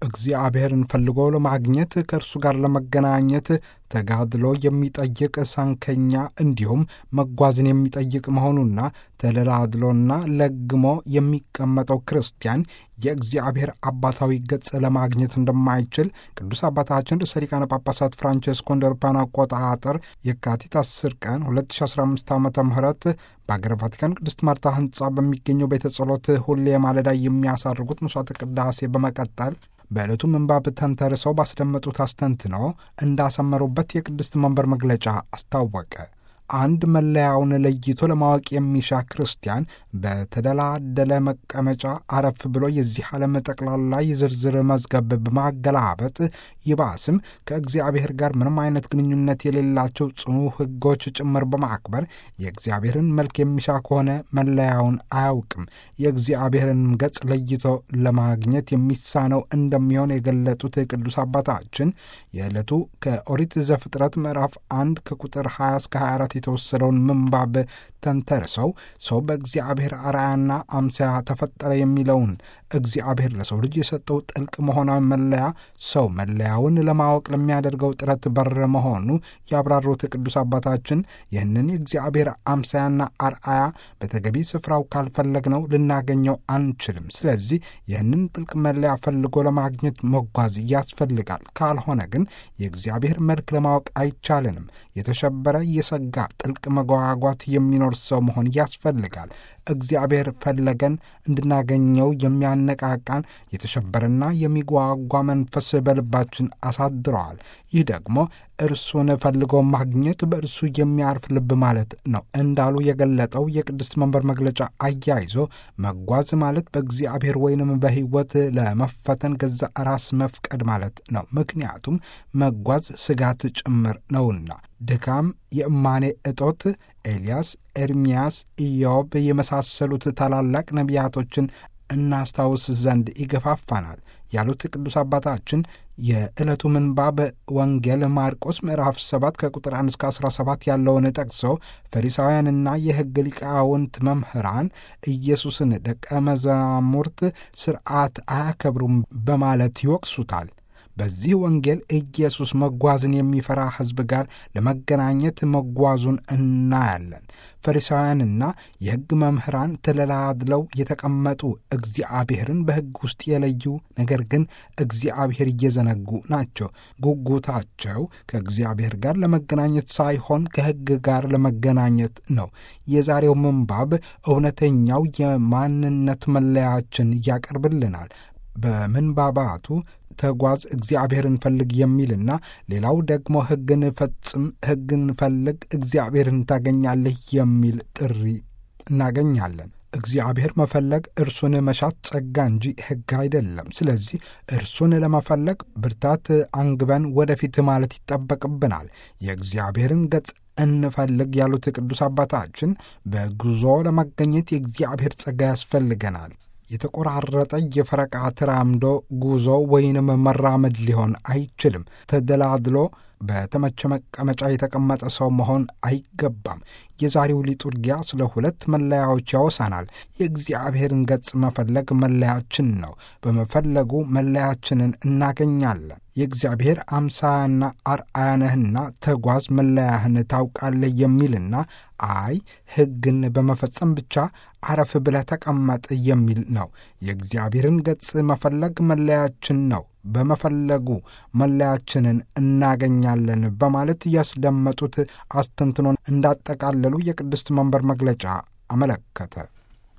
እግዚአብሔርን ፈልጎ ለማግኘት ከእርሱ ጋር ለመገናኘት ተጋድሎ የሚጠይቅ ሳንከኛ እንዲሁም መጓዝን የሚጠይቅ መሆኑና ተደላድሎና ለግሞ የሚቀመጠው ክርስቲያን የእግዚአብሔር አባታዊ ገጽ ለማግኘት እንደማይችል ቅዱስ አባታችን ርዕሰ ሊቃነ ጳጳሳት ፍራንቼስኮ እንደ አውሮፓውያን አቆጣጠር የካቲት 10 ቀን 2015 ዓ ም በአገረ ቫቲካን ቅድስት ማርታ ህንፃ በሚገኘው ቤተ ጸሎት ሁሌ ማለዳ የሚያሳርጉት መስዋዕተ ቅዳሴ በመቀጠል በዕለቱ ምንባብ ተንተርሰው ባስደመጡት አስተንትኖ እንዳሰመሩበት የቅድስት መንበር መግለጫ አስታወቀ። አንድ መለያውን ለይቶ ለማወቅ የሚሻ ክርስቲያን በተደላደለ መቀመጫ አረፍ ብሎ የዚህ ዓለም ጠቅላላ የዝርዝር መዝገብ በማገላበጥ ይባስም ከእግዚአብሔር ጋር ምንም አይነት ግንኙነት የሌላቸው ጽኑ ሕጎች ጭምር በማክበር የእግዚአብሔርን መልክ የሚሻ ከሆነ መለያውን አያውቅም። የእግዚአብሔርን ገጽ ለይቶ ለማግኘት የሚሳነው እንደሚሆን የገለጡት ቅዱስ አባታችን የዕለቱ ከኦሪት ዘፍጥረት ምዕራፍ አንድ ከቁጥር 20 እስከ 24 የተወሰደውን ምንባብ ተንተርሰው ሰው በእግዚአብሔር አርአያና አምሳያ ተፈጠረ የሚለውን እግዚአብሔር ለሰው ልጅ የሰጠው ጥልቅ መሆናዊ መለያ ሰው መለያውን ለማወቅ ለሚያደርገው ጥረት በር መሆኑ ያብራሩት ቅዱስ አባታችን ይህንን የእግዚአብሔር አምሳያና አርአያ በተገቢ ስፍራው ካልፈለግነው ልናገኘው አንችልም። ስለዚህ ይህንን ጥልቅ መለያ ፈልጎ ለማግኘት መጓዝ ያስፈልጋል። ካልሆነ ግን የእግዚአብሔር መልክ ለማወቅ አይቻልንም። የተሸበረ የሰጋ ጥልቅ መጓጓት የሚኖር ሰው መሆን ያስፈልጋል። እግዚአብሔር ፈለገን እንድናገኘው የሚያነቃቃን የተሸበረና የሚጓጓ መንፈስ በልባችን አሳድረዋል። ይህ ደግሞ እርሱን ፈልጎ ማግኘት በእርሱ የሚያርፍ ልብ ማለት ነው እንዳሉ የገለጠው የቅድስት መንበር መግለጫ አያይዞ መጓዝ ማለት በእግዚአብሔር ወይንም በሕይወት ለመፈተን ገዛ ራስ መፍቀድ ማለት ነው። ምክንያቱም መጓዝ ስጋት ጭምር ነውና ድካም፣ የእማኔ እጦት ኤልያስ፣ ኤርምያስ፣ ኢዮብ የመሳሰሉት ታላላቅ ነቢያቶችን እናስታውስ ዘንድ ይገፋፋናል ያሉት ቅዱስ አባታችን የዕለቱ ምንባብ ወንጌል ማርቆስ ምዕራፍ 7 ከቁጥር 1 እስከ 17 ያለውን ጠቅሰው ፈሪሳውያንና የሕግ ሊቃውንት መምህራን ኢየሱስን ደቀ መዛሙርት ሥርዓት አያከብሩም በማለት ይወቅሱታል። በዚህ ወንጌል ኢየሱስ መጓዝን የሚፈራ ሕዝብ ጋር ለመገናኘት መጓዙን እናያለን። ፈሪሳውያንና የሕግ መምህራን ተደላድለው የተቀመጡ እግዚአብሔርን በሕግ ውስጥ የለዩ ነገር ግን እግዚአብሔር እየዘነጉ ናቸው። ጉጉታቸው ከእግዚአብሔር ጋር ለመገናኘት ሳይሆን ከሕግ ጋር ለመገናኘት ነው። የዛሬው ምንባብ እውነተኛው የማንነት መለያችን ያቀርብልናል። በምንባባቱ ተጓዝ እግዚአብሔርን ፈልግ የሚልና ሌላው ደግሞ ሕግን ፈጽም፣ ሕግን ፈልግ፣ እግዚአብሔርን ታገኛለህ የሚል ጥሪ እናገኛለን። እግዚአብሔር መፈለግ እርሱን መሻት ጸጋ እንጂ ሕግ አይደለም። ስለዚህ እርሱን ለመፈለግ ብርታት አንግበን ወደፊት ማለት ይጠበቅብናል። የእግዚአብሔርን ገጽ እንፈልግ ያሉት ቅዱስ አባታችን በጉዞ ለመገኘት የእግዚአብሔር ጸጋ ያስፈልገናል። የተቆራረጠ የፈረቃ ተራምዶ ጉዞ ወይንም መራመድ ሊሆን አይችልም። ተደላድሎ በተመቸ መቀመጫ የተቀመጠ ሰው መሆን አይገባም። የዛሬው ሊጡርጊያ ስለ ሁለት መለያዎች ያወሳናል። የእግዚአብሔርን ገጽ መፈለግ መለያችን ነው። በመፈለጉ መለያችንን እናገኛለን። የእግዚአብሔር አምሳያና አርአያ ነህና ተጓዝ መለያህን ታውቃለህ የሚልና አይ ሕግን በመፈጸም ብቻ አረፍ ብለህ ተቀመጥ የሚል ነው። የእግዚአብሔርን ገጽ መፈለግ መለያችን ነው። በመፈለጉ መለያችንን እናገኛለን በማለት ያስደመጡት አስተንትኖን እንዳጠቃለሉ የቅድስት መንበር መግለጫ አመለከተ።